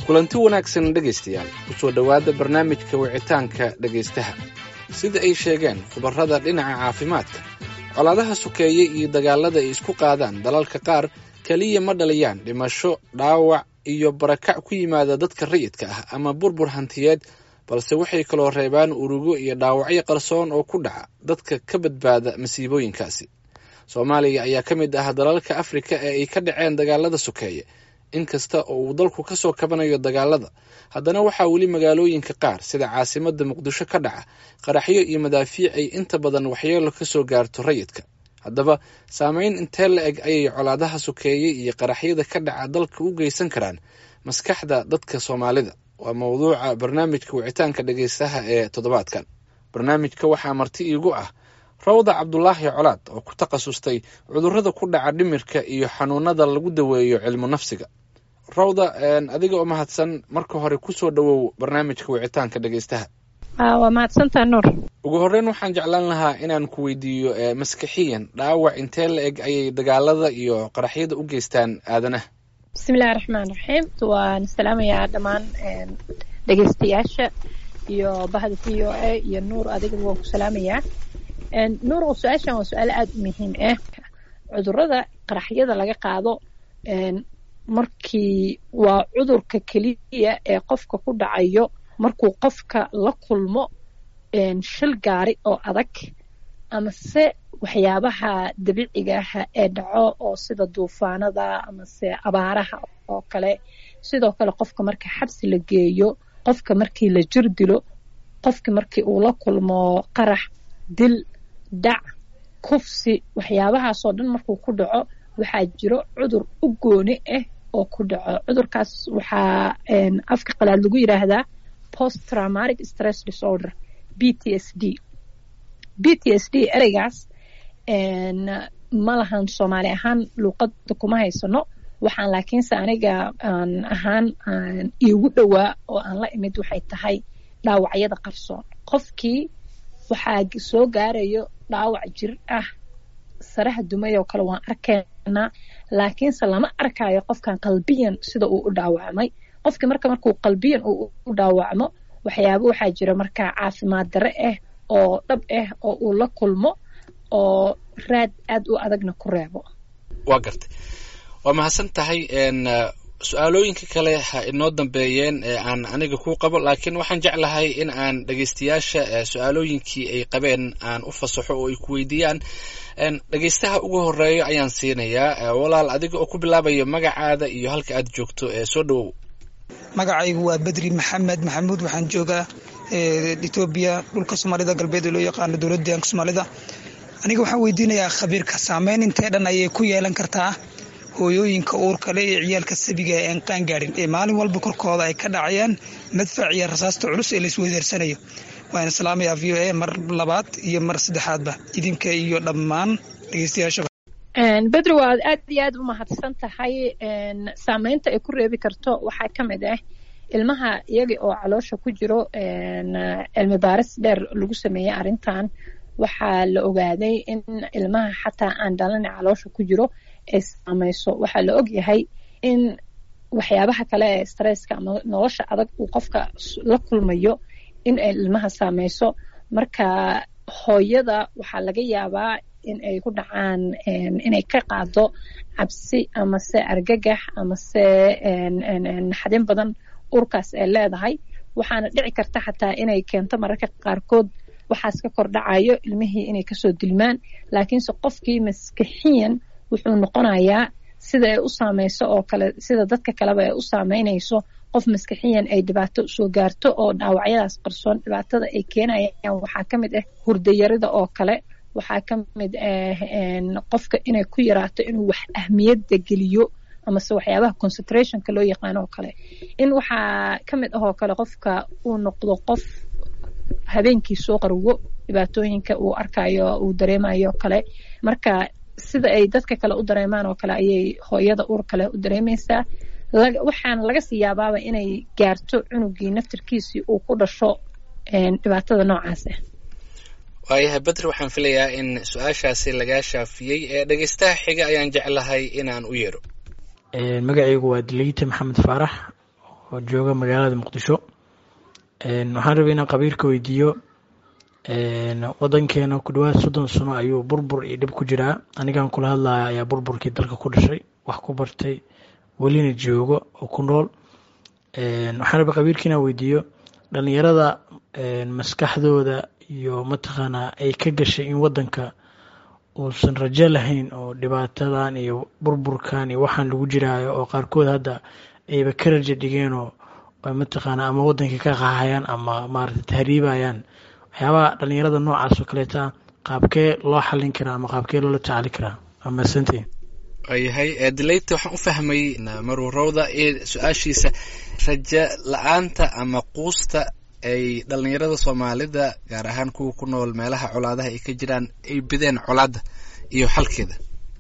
kulanti wanaagsan dhegaystayaal kusoo dhowaada barnaamijka wicitaanka dhegaystaha sida ay sheegeen khubarrada dhinaca caafimaadka colaadaha sokeeye iyo dagaallada ay isku qaadaan dalalka qaar keliya ma dhaliyaan dhimasho dhaawac iyo barakac ku yimaada dadka rayidka ah ama burbur hantiyeed balse waxay kaloo reebaan urugo iyo dhaawacyo qarsoon oo ku dhaca dadka ka badbaada masiibooyinkaasi soomaaliya ayaa ka mid ah dalalka afrika ee ay ka dhaceen dagaalada sokeeye inkasta oo uu dalku ka soo kabanayo dagaalada haddana waxaa weli magaalooyinka qaar sida caasimadda muqdisho ka dhaca qaraxyo iyo madaafiic ay inta badan waxyeelo ka soo gaarto rayidka haddaba saameyn intee la eg ayay colaadaha sokeeye iyo qaraxyada ka dhaca dalka u geysan karaan maskaxda dadka soomaalida waa mowduuca barnaamijka wicitaanka dhegaystaha ee toddobaadkan barnaamijka waxaa marti iigu ah rawda cabdulaahi colaad oo ku takhasustay cudurrada ku dhaca dhimirka iyo xanuunada lagu daweeyo cilmu nafsiga rawda adiga oo mahadsan marka hore kusoo dhowow barnaamijka wicitaanka dhegaystaha waa mahadsantaa nuur ugu horreyn waxaan jeclaan lahaa inaan ku weydiiyo maskixiyan dhaawac intee la eg ayay dagaalada iyo qaraxyada u geystaan aadanaha bismillahi raxmaan raxiim waan salaamayaa dhammaan dhegaystayaasha iyo bahda v o a iyo nuur adigaba waan ku salaamayaa nuur su-aashan waa su-aal aada u muhiim ah cudurada qaraxyada laga qaado markii waa cudurka keliya ee qofka ku dhacayo markuu qofka la kulmo shil gaari oo adag amase waxyaabaha dabiiciga ah ee dhaco oo sida duufaanada amase abaaraha oo kale sidoo kale qofka marka xabsi la geeyo qofka markii la jir dilo qofka markii uu la kulmo qarax dil dhac kufsi waxyaabahaasoo dhan markuu ku dhaco waxaa jiro cudur u gooni ah oo ku dhaco cudurkaas waxaa afka qalaad lagu yidhaahdaa post traumatic stress disorder b t s d b t s d ereygaas ma lahan soomaali ahaan luuqada kuma haysano waxaan laakiinse aniga aan ahaan iigu dhowaa oo aan la imid waxay tahay dhaawacyada qarsoon qofkii waxaa soo gaarayo dhaawac jir ah saraha dumay oo kale waan arkaynaa laakiinse lama arkayo qofkan qalbiyan sida uu u dhaawacmay qofkii marka markuu qalbiyan uu u dhaawacmo waxyaaba waxaa jira markaa caafimaad dare ah oo dhab ah oo uu la kulmo oo raad aad u adagna ku reebo waa gartay waa mahadsan tahay su-aalooyinka kale ha inoo dambeeyeen ee aan aniga ku qabo laakiin waxaan jeclahay in aan dhegaystayaasha su-aalooyinkii ay qabeen aan u fasaxo oo ay ku weydiiyaan dhegaystaha ugu horeeyo ayaan siinayaa walaal adiga oo ku bilaabaya magacaada iyo halka aad joogto ee soo dhowow magacaygu waa bedri maxamed maxamuud waxaan joogaa etoobiya dhulka soomaalida galbeed ee loo yaqaano dowladda deegaanka soomaalida aniga waxaan weydiinayaa khabiirka saameyn intee dhan ayay ku yeelan kartaa hooyooyinka uurka le ee ciyaalka sabiga ee aan qaan gaadhin ee maalin walba korkooda ay ka dhacayaan madfac iyo rasaasta culus ee laisweydeersanayo waan islaamayaa v o a mar labaad iyo mar saddexaadba idinka iyo dhammaan dhegeystayaashaba bedri waad aad iyo aad u mahadsan tahay saameynta ay ku reebi karto waxaa ka mid ah ilmaha iyaga oo caloosha ku jiro cilmi baaris dheer lagu sameeyey arrintan waxaa la ogaaday in ilmaha xataa aan dhalana caloosha ku jiro ay saameyso waxaa la og yahay in waxyaabaha kale ee stresska ama nolosha adag uu qofka la kulmayo in ay ilmaha saameyso marka hooyada waxaa laga yaabaa in ay ku dhacaan inay ka qaado cabsi amase argagax amase naxdin badan urkaas ay leedahay waxaana dhici karta xataa inay keento mararka qaarkood waxaas ka kor dhacayo ilmihii inay kasoo dilmaan laakiinse qofkii maskixiyan wuxuu noqonayaa sida ay u saameyso oo kale sida dadka kaleba ay u saameynayso qof maskixiyan ay dhibaato usoo gaarto oo dhaawacyadaas qarsoon dhibaatada ay keenayaan waxaa ka mid ah hurdayarida oo kale waxaa ka mid ah qofka inay ku yaraato inuu wax ahmiyadda geliyo amase waxyaabaha concentrationka loo yaqaano oo kale in waxaa ka mid ah oo kale qofka uu noqdo qof habeenkii soo qarwo dhibaatooyinka uu arkayo uu dareemayo kale marka sida ay dadka kale u dareemaan oo kale ayay hooyada uur kale u dareemaysaa waxaana laga sii yaabaaba inay gaarto cunugii naftirkiisii uu ku dhasho dhibaatada noocaas ah waayahay badri waxaan filayaa in su-aashaasi lagaa shaafiyey ee dhegeystaha xiga ayaan jeclahay inaan u yeero magacaygu waa dileyte maxamed faarax oo jooga magaalada muqdisho waxaan rabay inaan qabiirka weydiiyo wadankeena ku dhawaad soddon sano ayuu burbur iyo dhib ku jiraa anigan kula hadlaya ayaa burburkii dalka ku dhashay wax ku bartay welina joogo oo ku nool waxaan rabay qabiirka inaan weydiiyo dhalinyarada maskaxdooda iyo mataqaanaa ay ka gashay in wadanka uusan rajo lahayn oo dhibaatadan iyo burburkan iyo waxaan lagu jiraayo oo qaarkood hadda ayba ka rajo dhigeenoo mataqaana ama wadankii ka qaahayaan ama maarata tahriibayaan waxyaabaha dhalinyarada noocaas oo kaleeta qaabkee loo xalin karaa ama qaabkee loola tacaali karaa waa mahadsantiin waayahay dilayta waxaan u fahmay marwarowda su-aashiisa rajo la-aanta ama quusta ay dhalinyarada soomaalida gaar ahaan kuwa ku nool meelaha colaadaha ay ka jiraan ay bideen colaadda iyo xalkeeda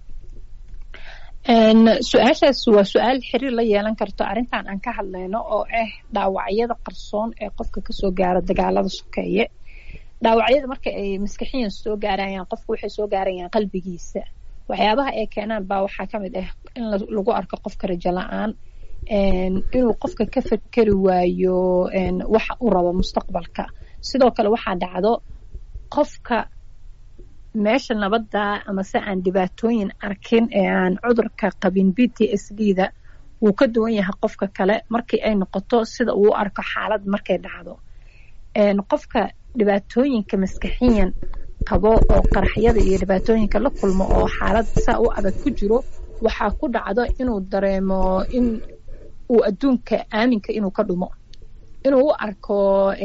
su-aashaas waa su-aal xiriir la yeelan karto arrintan aan ka hadlayno oo ah dhaawacyada qarsoon ee qofka kasoo gaaro dagaalada sokeeye dhaawacyada marka ay maskaxiyan soo gaarayaan qofka waxay soo gaarayaan qalbigiisa waxyaabaha ay keenaan baa waxaa ka mid ah in lagu arko qofka rajo la-aan inuu qofka ka fekeri waayo waxa uu rabo mustaqbalka sidoo kale waxaa dhacdo qofka meesha nabadda ama se aan dhibaatooyin arkin ee aan cudurka qabin b t s d da wuu ka duwan yahay qofka kale markii ay noqoto sida uu arko xaalad markay dhacdo qofka dhibaatooyinka maskaxiyan qabo oo qaraxyada iyo dhibaatooyinka la kulmo oo xaalad saa u adag ku jiro waxaa ku dhacdo inuu dareemo in uu adduunka aaminka inuu ka dhumo inuu u arko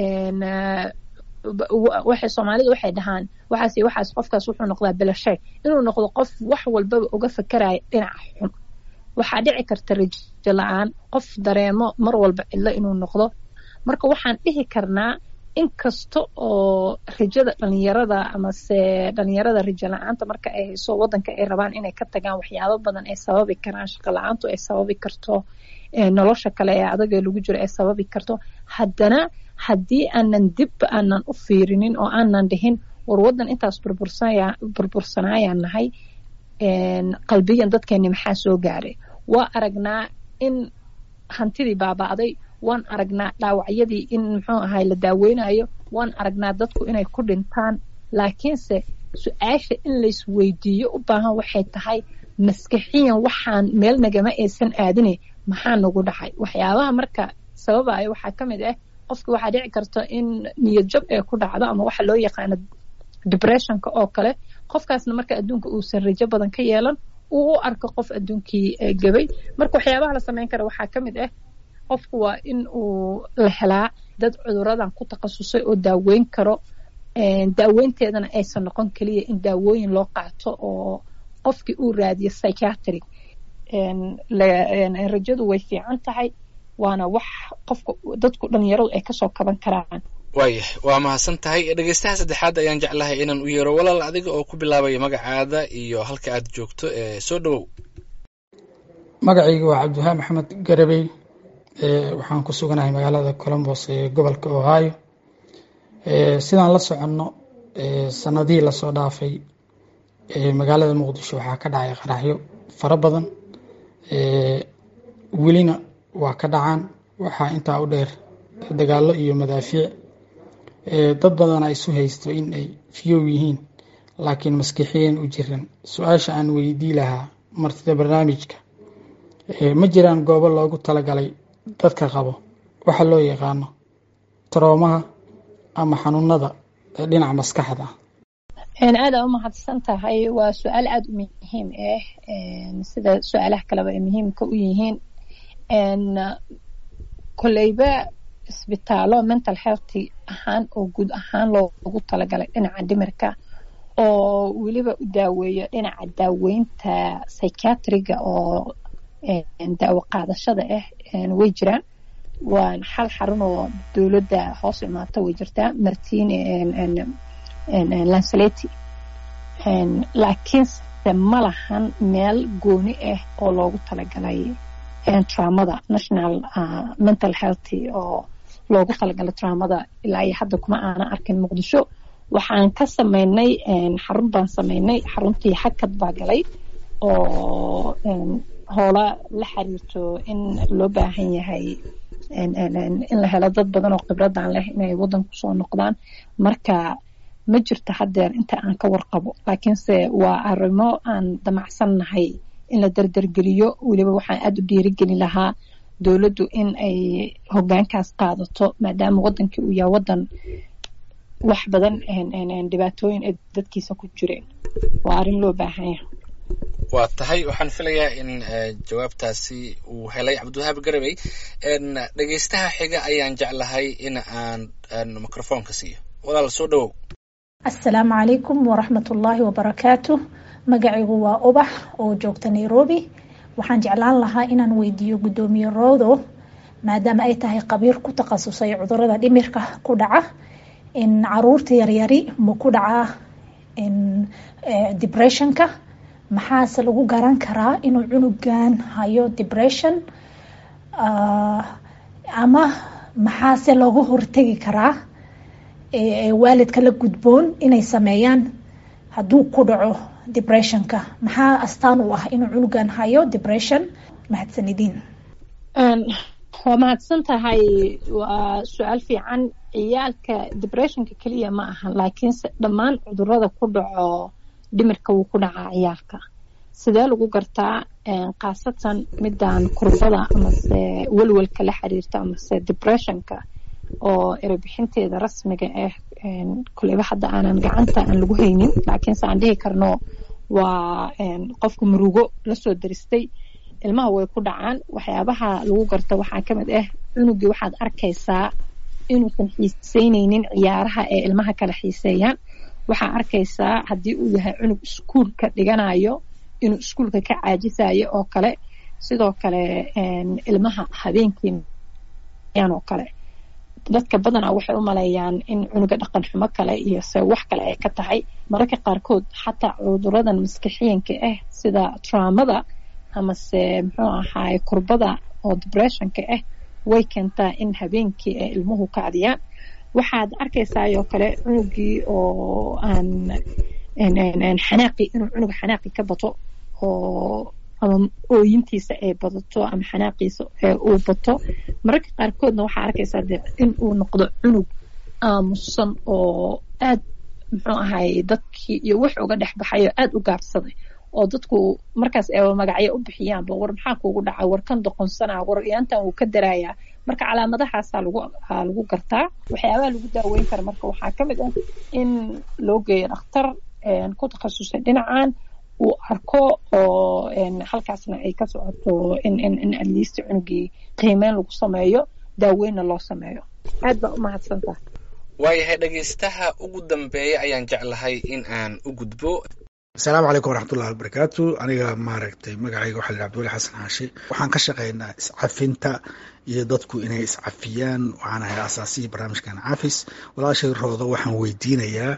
waxay soomaalidu waxay dhahaan waxaas iyo waxaas qofkaas wuxuu noqdaa belashay inuu noqdo qof wax walbaba uga fakeraya dhinaca xun waxaa dhici karta rajo la-aan qof dareemo mar walba cidlo inuu noqdo marka waxaan dhihi karnaa in kasta oo rajada dhalinyarada amase dhalinyarada rajo la-aanta marka ay hayso wadanka ay rabaan inay ka tagaan waxyaabo badan ay sababi karaan shaqo la-aantu ay sababi karto nolosha kale ee adagee lagu jiro ay sababi karto haddana haddii aanan dib aanan u fiirinin oo aanan dhihin war wadan intaas burbursanayaan nahay qalbiyan dadkeeni maxaa soo gaaray waa aragnaa in hantidii baaba'day waan aragnaa dhaawacyadii in muxuu ahay la daaweynayo waan aragnaa dadku inay ku dhintaan laakiinse su-aasha in laysweydiiyo u baahan waxay tahay maskaxiyan waxaan meel nagama aysan aadine maxaa nagu dhacay waxyaabaha marka sababaya waxaa ka mid ah qofka waxaa dhici karta in niyad jab ee ku dhacdo ama waxa loo yaqaano depressionka oo kale qofkaasna marka adduunka uusan rajo badan ka yeelan uu u arko qof adduunkii gabay marka waxyaabaha la samayn kara waxaa ka mid ah qofku waa in uu la helaa dad cuduradan ku takhasusay oo daaweyn karo daaweynteedana aysan noqon keliya in daawooyin loo qaato oo qofkii uu raadiyo psychiatry rajadu way fiican tahay waana wax qofka dadku dhalinyaradu ay kasoo kaban karaan waayah waa mahadsan tahay dhegeystaha saddexaad ayaan jeclahay inaan u yeero walaal adiga oo ku bilaabaya magacaada iyo halka aad joogto soo dhowow magacayga waa cabdiwahaan maxamed garabey waxaan ku suganahay magaalada colombos ee gobolka ohio sidaan la soconno sanadihii lasoo dhaafay magaalada muqdisho waxaa ka dhacay qaraxyo fara badan welina waa ka dhacaan waxaa intaa u dheer dagaallo iyo madaafiic dad badan ay isu haysto in ay fiyow yihiin laakiin maskixiyan u jiran su-aasha aan weydii lahaa martida barnaamijka ma jiraan goobo loogu talagalay dadka qabo waxa loo yaqaano taroomaha ama xanuunada dhinaca maskaxda aada u mahadsan tahay waa su-aal aada u muhiim ah sida su-aalaha kaleba ay muhiimka u yihiin koleyba isbitaalo mental health ahaan oo guud ahaan loogu talagalay dhinaca dhimirka oo weliba u daaweeyo dhinaca daaweynta psychiatriga oo daawo qaadashada ah way jiraan waa hal xarun oo dowladda hoos imaata way jirtaa martine lanceleti laakiinse ma lahan meel gooni ah oo loogu talagalay traumada national mental health oo loogu talagalay traumada ilaa iyo hadda kuma aanan arkin muqdisho waxaan ka sameynay xarun baan sameynay xaruntii hakad baa galay oo hoola la xiriirto in loo baahan yahay in la helo dad badan oo khibradan leh inay wadanku soo noqdaan marka ma jirto haddeer inta aan ka warqabo laakiinse waa arrimo aan damacsannahay in la dardargeliyo weliba waxaan aada u dhiirigelin lahaa dowladdu in ay hogaankaas qaadato maadaama wadankii uu yahay wadan wax badan dhibaatooyin ay dadkiisa ku jireen waa arrin loo baahan yahay waa tahay waxaan filayaa in jawaabtaasi uu helay cabdiwahaab garabey dhegeystaha xiga ayaan jeclahay in aan microfoonka siiyo walaal soo dhawow assalaamu calaykum waraxmatullaahi wabarakaatu magacaygu waa ubax oo joogta nairobi waxaan jeclaan lahaa inaan weydiiyo guddoomiye roodo maadaama ay tahay qabiir ku takhasusay cudurada dhimirka ku dhaca in caruurta yaryari ma ku dhacaa depressionka maxaase lagu garan karaa inuu cunugan hayo depression ama maxaase looga hortegi karaa waalidka la gudboon inay sameeyaan hadduu ku dhaco depressionka maxaa astaan u ah inuu cunugan hayo depression mahadsanidin waa mahadsan tahay waa su-aal fiican ciyaalka depressionka keliya ma ahan laakiinse dhammaan cudurada ku dhaco dhimirka wuu ku dhacaa ciyaalka sidee lagu gartaa khaasatan midan kurbada amase welwelka la xiriirta amase depressionka oo erebixinteeda rasmiga ah kuleyba hadda aanan gacanta aan lagu haynin laakiinse aan dhihi karno waa qofka murugo lasoo daristay ilmaha way ku dhacaan waxyaabaha lagu garta waxaa kamid ah cunugii waxaad arkaysaa inuusan xiiseyneynin ciyaaraha ee ilmaha kala xiiseeyaan waxaa arkaysaa haddii uu yahay cunug iskuulka dhiganayo inuu iskuulka ka caajisayo oo kale sidoo kale ilmaha habeenkii oo kale dadka badanaa waxay u maleeyaan in cunuga dhaqan xumo kale iyo se wax kale ay ka tahay mararka qaarkood xataa cuduradan maskixiyanka ah sida traumada amase muxuu ahaay kurbada oo depressionka ah way keentaa in habeenkii ay ilmuhu kacdiyaan waxaad arkaysaayoo kale cunugii oo aan xanaaqi inuu cunuga xanaaqi ka bato oo ama ooyintiisa ay badato ama xanaaqiisa uu bato mararka qaarkoodna waxaa arkaysaa de in uu noqdo cunug aamusan oo aad muxuu ahay dadkii iyo wax uga dhex baxayo aad u gaabsaday oo dadku markaas ay magacyo u bixiyaanba war maxaa kuugu dhaca war kan doqonsanaa war yaantan wuu ka daraayaa marka calaamadahaasa lagu lagu gartaa waxyaabaha lagu daaweyn kara marka waxaa ka mid ah in loo geeyo dhakhtar ku takhasusay dhinacan uu arko oo halkaasna ay ka socoto in in in atleast cunugii qiimeyn lagu sameeyo daaweynna loo sameeyo aad baa u mahadsantaha waayahay dhegaystaha ugu dambeeya ayaan jeclahay in aan u gudbo asalaamu calaykum waraxmatullahi wabarakaatu aniga maaragtay magacayga waxaa la abdiwali xasan xaashi waxaan ka shaqaynaa iscafinta iyo dadku inay iscafiyaan waxaan ahay asaasihii barnaamijkan cafis walaashay roodo waxaan weydiinayaa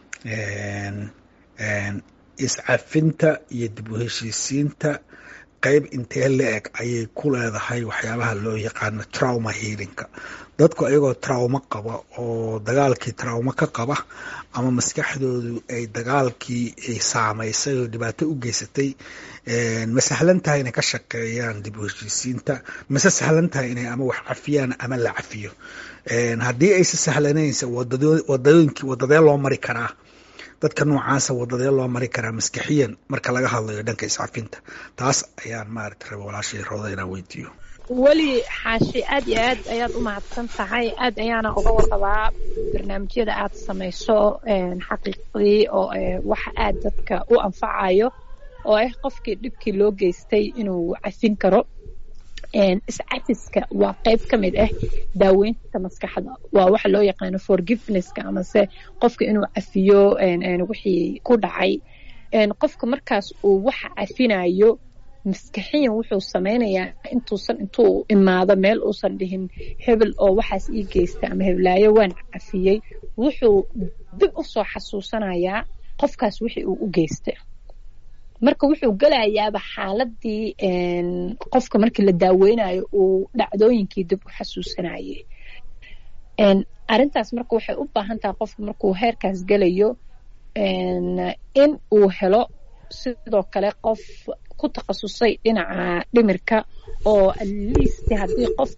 iscafinta iyo dib u heshiisiinta qeyb intee la eg ayay ku leedahay waxyaabaha loo yaqaano trauma healinka dadku ayagoo traumo qaba oo dagaalkii traumo ka qaba ama maskaxdoodu ay dagaalkii ay saamaysay oo dhibaato u geysatay ma sahlan tahay inay ka shaqeeyaan dib u heshiisiinta mase sahlan tahay inay ama wax cafiyaan ama la cafiyo haddii aysa sahlanaysa wadooyinkii wadadee loo mari karaa dadka noocaasa wadadee loo mari karaa maskaxiyan marka laga hadlayo dhanka iscafinta taas ayaan maarata raba walaashay rooda inaan weydiiyo weli xaashi aad iyo aad ayaad u mahadsan tahay aad ayaana uga warqabaa barnaamijyada aad samayso xaqiiqdii oo waxa aad dadka u anfacayo oo ah qofkii dhibkii loo geystay inuu cafin karo iscafiska waa qeyb ka mid ah daaweynta maskaxda waa waxa loo yaqaano forgivenesska amase qofka inuu cafiyo wixii ku dhacay qofka markaas uu waxa cafinayo maskaxiyan wuxuu sameynayaa intuusan intuu imaado meel uusan dhihin hebel oo waxaas ii geysta ama heblaayo waan cafiyey wuxuu dib u soo xasuusanayaa qofkaas wixii uu u geystay marka wuxuu gelayaaba xaaladii qofka markii la daaweynayo uu dhacdooyinkii dib u xasuusanayay arintaas marka waxay u baahan tahay qofka markuu heerkaas gelayo in uu helo sidoo kale qof ku takhasusay dhinaca dhimirka oo atleast haddii qof